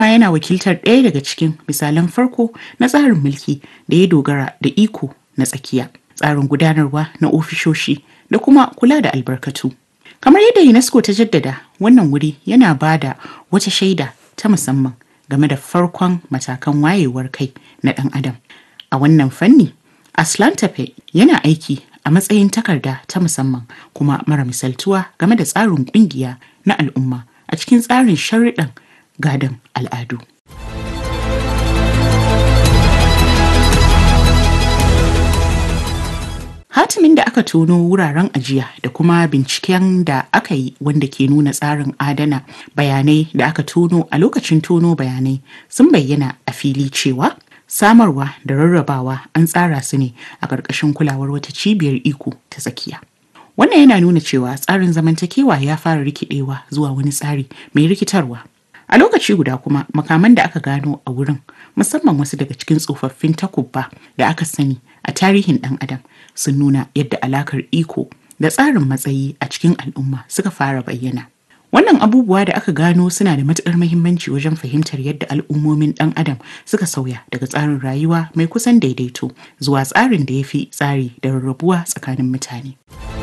yana wakiltar ɗaya daga cikin misalan farko na tsarin mulki da ya dogara da iko na tsakiya tsarin gudanarwa na ofishoshi da kuma kula da albarkatu kamar yadda unesco ta jaddada wannan wuri yana ba da wata shaida ta musamman game da farkon matakan wayewar kai na ɗan adam a wannan fanni aslan tafe yana aiki a matsayin takarda ta musamman kuma mara misaltuwa game da tsarin ƙungiya na al'umma a cikin tsarin sharuɗan gadon al'adu. Hatimin da aka tono wuraren ajiya da kuma binciken da aka yi wanda ke nuna tsarin adana bayanai da aka tono a lokacin tono bayanai sun bayyana a fili cewa samarwa da rarrabawa an tsara su ne a ƙarƙashin kulawar wata cibiyar iko ta tsakiya. Wannan yana nuna cewa tsarin zamantakewa ya fara rikidewa zuwa wani tsari mai rikitarwa. A lokaci guda kuma makaman da aka gano a wurin musamman wasu daga cikin tsofaffin takubba da aka sani a tarihin ɗan adam sun nuna yadda alakar iko da tsarin matsayi a cikin al'umma suka fara bayyana. Wannan abubuwa da aka gano suna da matuƙar muhimmanci wajen fahimtar yadda al'ummomin ɗan adam suka sauya daga tsarin rayuwa mai kusan daidaito zuwa tsarin da ya fi tsari da rarrabuwa tsakanin mutane.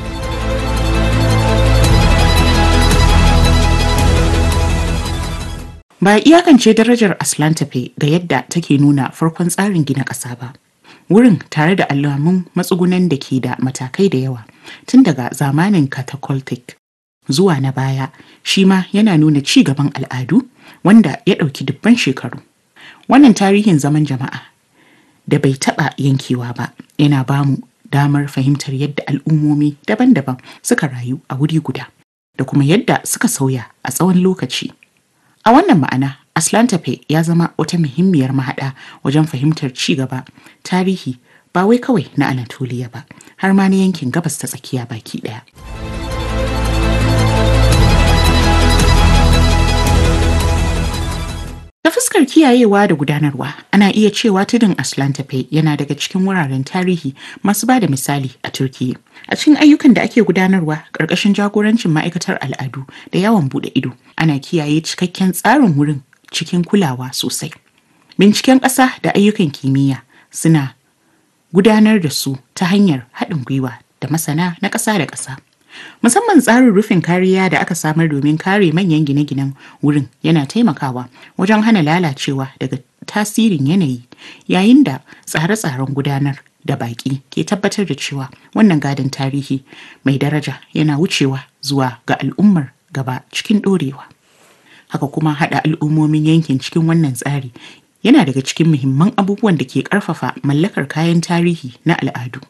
Ba a iyakance darajar Aslan tafe ga yadda take nuna farkon tsarin gina ƙasa ba. Wurin tare da alamun matsugunan da ke da matakai da yawa tun daga zamanin catacolitic zuwa na baya shi ma yana nuna ci gaban al'adu wanda ya ɗauki dubban shekaru. Wannan tarihin zaman jama'a da bai taɓa yankewa ba yana bamu damar fahimtar yadda al'ummomi daban-daban suka rayu a wuri guda da kuma yadda suka sauya a tsawon lokaci. A wannan ma'ana, Aslan Tafe ya zama wata muhimmiyar mahaɗa wajen fahimtar ci gaba, tarihi ba wai kawai na Anatoliya ba, har ma na yankin gabas ta tsakiya baki ɗaya. Ta fuskar kiyayewa da gudanarwa, ana iya cewa tudun Aslan Tafe yana daga cikin wuraren tarihi masu ba da misali a Turkiyya. A cikin ayyukan da ake gudanarwa ƙarƙashin jagorancin ma'aikatar al'adu da yawon buɗe ido, ana kiyaye cikakken tsarin wurin cikin kulawa sosai. Binciken ƙasa da ayyukan kimiyya suna gudanar da su ta hanyar haɗin gwiwa da masana na ƙasa da ƙasa. Musamman tsarin rufin kariya da aka samar domin kare manyan gine-ginen wurin yana taimakawa wajen hana lalacewa daga tasirin yanayi yayin da tsare-tsaren gudanar da baƙi ke tabbatar da cewa wannan gadon tarihi mai daraja yana wucewa zuwa ga al'ummar gaba cikin ɗorewa. Haka kuma haɗa al'ummomin yankin cikin wannan tsari yana daga cikin muhimman abubuwan da ke ƙarfafa mallakar kayan tarihi na al'adu.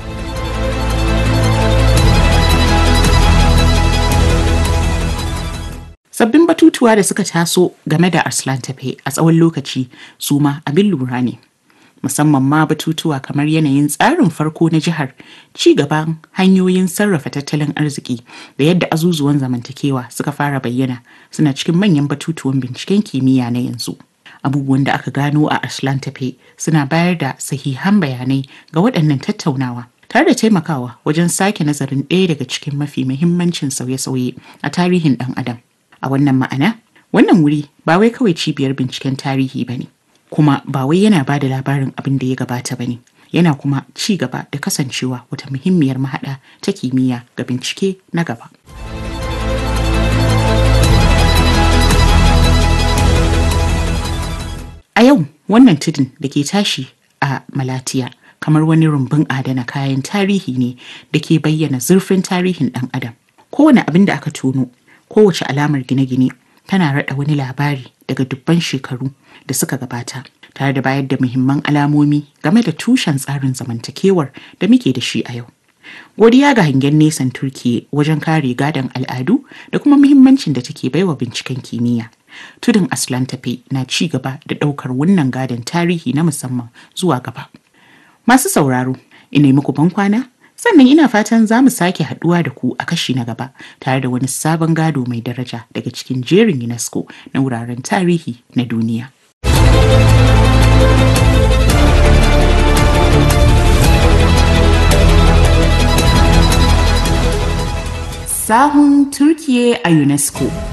Sabbin batutuwa da suka taso game da Arslan Tafe a tsawon lokaci su ma abin lura ne. Musamman ma batutuwa kamar yanayin tsarin farko na jihar, ci gaban hanyoyin sarrafa tattalin arziki da yadda azuzuwan zamantakewa suka fara bayyana suna cikin manyan batutuwan binciken kimiyya na yanzu. Abubuwan da aka gano a Arslan Tafe suna bayar da sahihan bayanai ga waɗannan tattaunawa. tare da taimakawa wajen sake nazarin ɗaya daga cikin mafi muhimmancin sauye-sauye a tarihin ɗan adam. A wannan ma'ana, wannan wuri ba wai kawai cibiyar binciken tarihi ba ne, kuma ba wai yana ba da labarin abin da ya gabata ba ne, yana kuma ci gaba da kasancewa wata muhimmiyar mahaɗa ta kimiyya ga bincike na gaba. A yau, wannan tudun da ke tashi a Malatiya kamar wani rumbun adana kayan tarihi ne da ke bayyana zurfin tarihin ɗan adam. Kowane abin da aka tono kowace alamar gine-gine tana rada wani labari daga dubban shekaru da suka gabata tare da bayar da muhimman alamomi game da tushen tsarin zamantakewar da muke da shi a yau. Godiya ga hangen nesan Turkiyya wajen kare gadon al'adu da kuma muhimmancin da take baiwa binciken kimiyya. Tudun Aslan Tafe na ci gaba da ɗaukar wannan gadon tarihi na musamman zuwa gaba. Masu sauraro, ina muku ban kwana sannan ina fatan za mu sake haduwa da ku a kashi na gaba tare da wani sabon gado mai daraja daga cikin jerin unesco na wuraren tarihi na duniya sahun turkiye a unesco